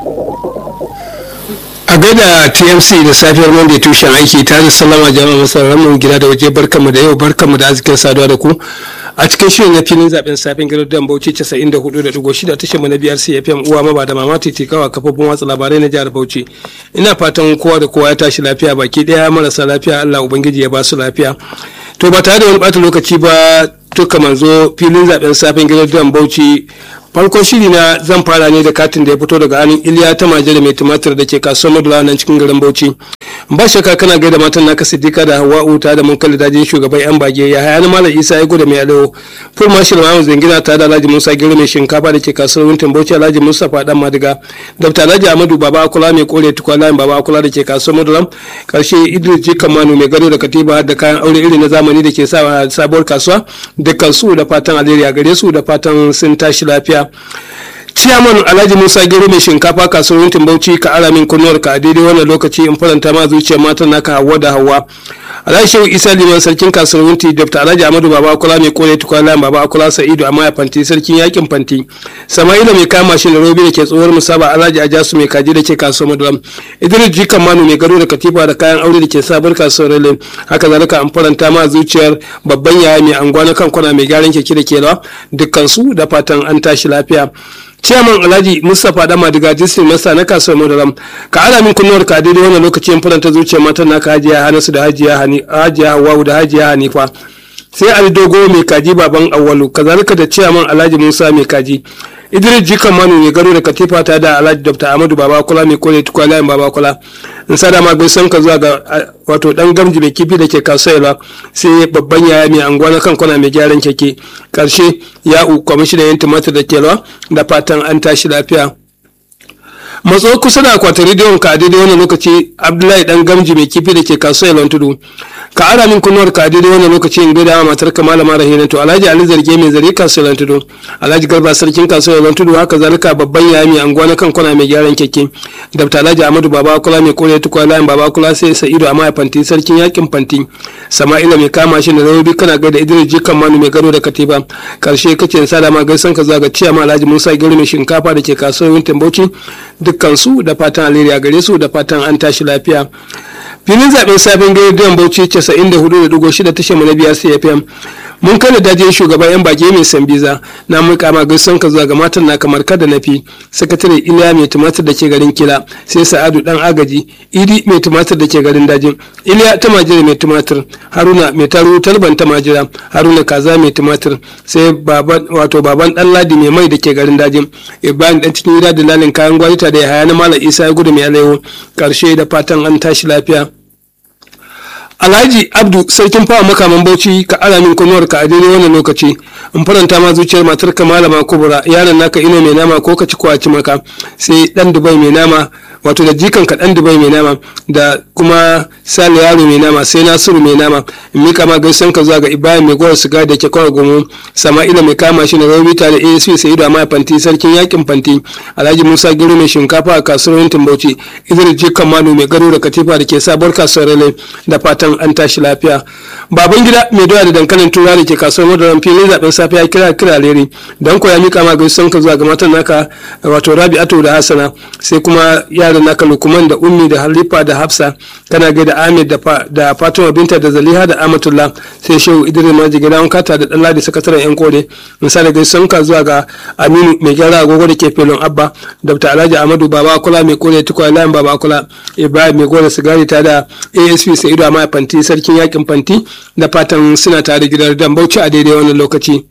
a gaida tmc da safiyar monday tushen aiki ta da salama jama'a masarar mu gida da waje barkanmu da yau barkanmu da arzikin saduwa da ku a cikin shirin na filin zaben safin gidan dan bauchi 94.6 tashar mu na biyar cfm uwa maba da mama titikawa kafofin watsa labarai na jihar bauchi ina fatan kowa da kowa ya tashi lafiya baki daya marasa lafiya allah ubangiji ya ba su lafiya to ba tare da wani bata lokaci ba tuka manzo filin zaben safin gidan dan bauchi farkon shiri na zan fara ne da katin da ya fito daga hannun iliya ta majere mai tumatir da ke kasuwar madula nan cikin garin bauchi ba shakka kana gaida matan naka siddiqa da hawa'u ta da mun kalli dajin shugaban yan bage ya haya malam isa ya gudu mai alewo full marshal mahamud zangina ta da alhaji musa gero mai shinkafa da ke kasuwar wuntin bauchi alhaji musa fadan madiga dr alhaji amadu baba akula mai kore tukwana baba akula da ke kasuwar madula karshe idris jikan manu mai gado da katiba da kayan aure iri na zamani da ke sa sabuwar kasuwa dukkan su da fatan alheri a gare su da fatan sun tashi lafiya ciyaman alhaji musa gero mai shinkafa kasuwar yankin bauchi ka ara min kunnuwar ka a daidai wannan lokaci in faranta ma zuciyar matan naka hawa da hawa alhaji shehu isa liman sarkin kasuwar yankin dr alhaji amadu baba akula mai kore tukwala baba akula sa'idu amma ya fanti sarkin yakin fanti sama'ila mai kama shi da robi da ke tsohuwar musaba alhaji ajasu mai kaji da ke kasuwar madulam idris jikan manu mai gado da katifa da kayan aure da ke sabar kasuwar relin haka zalika an faranta ma zuciyar babban yaya mai anguwa na kankuna mai gyaran keke da kelawa dukkan su da fatan an tashi lafiya ciyaman alhaji mustapha dama daga district masa na kasuwar madaram ka ana min kunnuwar ka daidai wannan lokacin faranta zuciyar matan naka hajiya hanasu da hajiya hajiya hawawu da hajiya hanifa sai ali dogo mai kaji baban awwalu kazalika da ciyaman alhaji musa mai kaji idris jikan manu mai garo da katifa ta da alhaji dr amadu baba kula mai kore tukwa layin baba kula in sada ma gaisan ka zuwa ga wato dan gamji mai kifi da ke kasuwa sai babban yaya mai anguwa na kan kwana mai gyaran keke karshe ya'u kwamishinan yan tumatir da kelwa da fatan an tashi lafiya matso kusa da akwatin rediyon ka a daidai wannan lokaci abdullahi dan gamji mai kifi da ke kasuwa ilon tudu ka ara min kunnuwar ka a daidai wannan lokaci in gaida matar ka malama rahina to alhaji ali zarge mai zare kasuwa ilon tudu alhaji garba sarkin kasuwa ilon tudu haka zalika babban yaya mai anguwa na kan kwana mai gyaran keke dabta alhaji amadu baba kula mai kore tukwa layin baba kula sai sa'idu amma ya fanti sarkin yakin fanti sama'ila mai kama shi da rawobi kana gaida idris jikan manu mai gado da katiba karshe kace sada ma gaisan ka zuwa ga ciyama alhaji musa gero mai shinkafa da ke kasuwar wintin bauchi dukkan su da fatan alheri a gare su da fatan an tashi lafiya filin zaben sabon gidan bauchi 94.6 tashar mu na biya cfm mun kada dajin shugaban yan bage mai sambiza na mun kama gaisan ka zuwa ga matan na kamar kada nafi sakatare iliya mai tumatir da ke garin kila sai sa'adu dan agaji idi mai tumatir da ke garin dajin iliya ta majira mai tumatir haruna mai taro talban ta majira haruna kaza mai tumatir sai baban wato baban dan ladi mai mai da ke garin dajin ibrahim dan cikin gida da lalin kayan gwalita da ya haya na malam isa ya gudu mai alaiwo karshe da fatan an tashi lafiya alhaji abdu sarkin fawa makaman bauchi ka ala min kunuwar ka a daidai wannan lokaci in faranta ma zuciyar matar ka malama kubura yaron naka ino mai nama ko ka ci kwaci maka sai dan dubai mai nama wato da jikan ka dan dubai mai nama da kuma sale yaro mai nama sai nasiru mai nama in mika ma gaisan ka zuwa ga ibrahim mai gowar siga da ke kawai gomo sama'ila mai kama shi na raubita da asp sai da mai fanti sarkin yakin fanti alhaji musa gero mai shinkafa a kasuwar yantin bauchi idris jikan manu mai gado da katifa da ke sabuwar kasuwar rale da fatan an tashi lafiya baban gida mai doya da dankalin tura da ke kasuwar madaran filin zaben safe ya kira kira leri don ko ya mika ma gaisan ka zuwa ga matan naka wato rabi'atu da hasana sai kuma yaran naka lukuman da ummi da halifa da hafsa kana ga da ahmed da fatima binta da zaliha da amatullah sai shehu idris maji gidan kata da dan ladi sakataren yan kore misali gaisan ka zuwa ga aminu mai gyara agogo da ke filin abba dr alhaji amadu baba kula mai kore tukwa layin baba kula ibrahim mai gore sigari ta da asp sa'idu amma fanti sarkin yakin fanti da fatan suna tare gidan dan bauchi a daidai wannan lokaci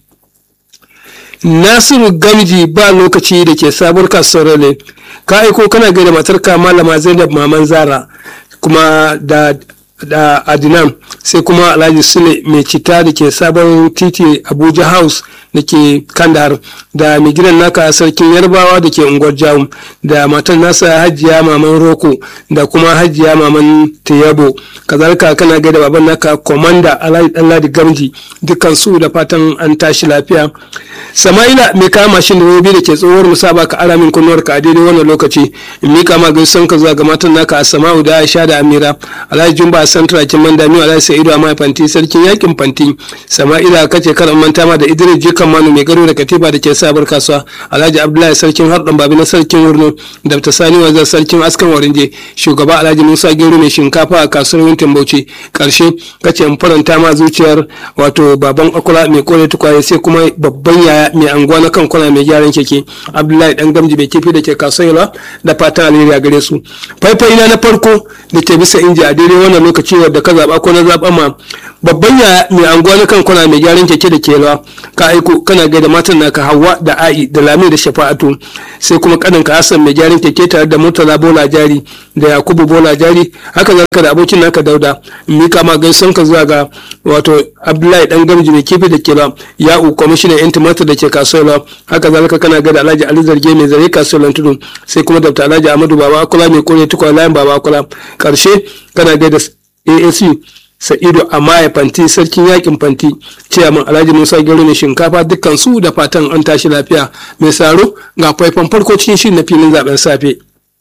nasiru gamji ba lokaci da ke sabuwar kasuwar rale ka aiko kana gaida matarka malama zainab maman zara kuma da da adinan sai kuma alhaji sule mai cita da ke sabon titi abuja house da ke kandahar da mai gidan naka sarkin yarbawa da ke unguwar jawun da matan nasa hajiya maman roko da kuma hajiya maman tayabo kazalika kana gaida baban naka komanda alhaji danladi gamji dukkan su da fatan an tashi lafiya sama'ila mai kama mashin da robi da ke tsohuwar musaba ka ara min kunnuwar ka a daidai wannan lokaci in mika ma gaisuwan ka zuwa ga matan naka a sama'u da aisha da amira alhaji jumba santra kin manda miyo alhaji sa'idu amma fanti sarkin yakin fanti sama'ila kace karan manta ma da idris jikan manu mai gado da katiba da ke sabar kasuwa alhaji abdullahi sarkin harɗan babi na sarkin wurno da ta sani wazar sarkin askan warinje shugaba alhaji musa gero mai shinkafa a kasuwar wintin bauchi karshe kace in faranta ma zuciyar wato baban akula mai kore tukwaye sai kuma babban yaya mai anguwa na kan kwana mai gyaran keke abdullahi dan gamji mai kifi da ke kasuwa da fatan alheri a gare su faifai na na farko da ke bisa inji a daidai wannan lokaci wadda ka zaba ko na zaba ma babban yaya mai anguwa na kan kwana mai gyaran keke da ke ka aiko kana gaida matan naka hawa da a'i da lami da shafa'atu sai kuma kanin ka hassan mai gyaran keke tare da murtala bola jari da yakubu bola jari haka zaka da abokin naka dauda mika ma gaison ka zuwa ga wato abdullahi dan gamji mai kifi da ke la ya'u kwamishinan yan tumatir da ke kasuwa haka zalika kana gaida alhaji ali zarge mai zare kasuwar tudu sai kuma dr alhaji amadu baba akula mai kore tukwa layin baba akula karshe kana gaida asu sa'idu amaya fanti sarkin yakin fanti ciyaman alhaji musa gero ne shinkafa dukkan su da fatan an tashi lafiya mai saro ga faifan farko cikin shirin na filin zaben safe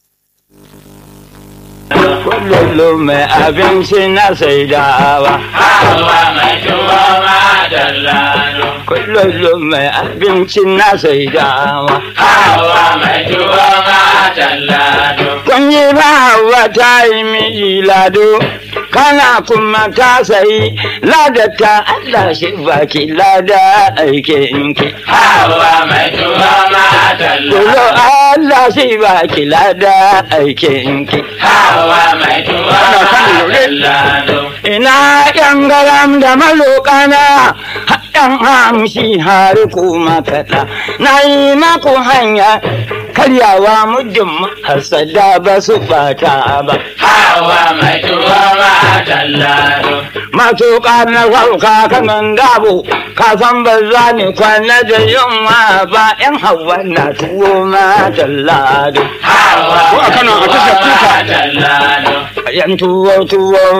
kullum mai abinci na saidawa hawa mai tuwa ma dallalo kullum mai abinci na saidawa hawa mai tuwa ma dallalo kun yi ba hawa ta yi miji lado kana kuma ta sayi ladata Allah shi baki lada aikinki hawa mai tuwa ma Kulo dallalo Allah shi baki lada aikinki hawa mai tuwa ma dallalo ina yan garam da malokana yan hamshi har kuma kaɗa na yi maku hanya karyawa muddin hasada ba su bata ba hawa mai tuwa ma dallalo matuƙa na sauka kanan dabo ka san ba za ni kwana da yunwa ba yan hawa na tuwo ma tallado hawa Ko a Kano, a tashar kuka. dallalo yan tuwo tuwo